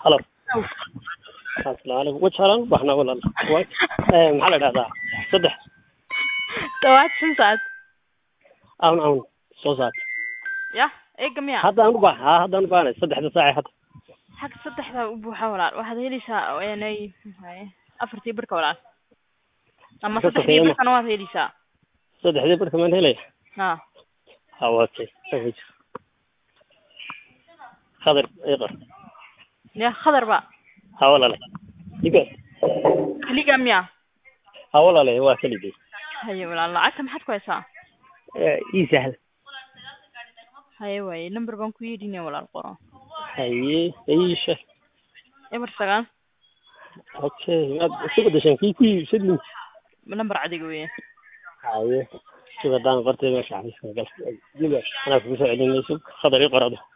halo asalaamu calaykum wajalan baxnaa walaal Wa- eh, maxaa la dhahdaa saddex dhawaad shan saacad awn awn soo saar ya eega miya hadda aan u baax ha hadda aan u baahnay saddexda saace hadda xag saddexdaa u buuxa walaal waxaad helaysaa inay afartii barka walaal ama Ka saddexdii sokeeyo ma- barkana waad helaysaa saddexdii barka maan helaya ha ha okay khadar iqar ya khadar ba ha walaale iga kaliga miya ha walaale waa keligay haye walaal lacagta maxaad ku haysaa Eh, ii sahal haye waaye number baan ku yeedhinaya walaal qoro haye iisha eber sagaal okay maad isu bedeshaan kii ku iibsadin number cadiga weeye haye sida daan qortay meesha xafiiska gal dila anaa kugu soo celinayso khadar ii qorado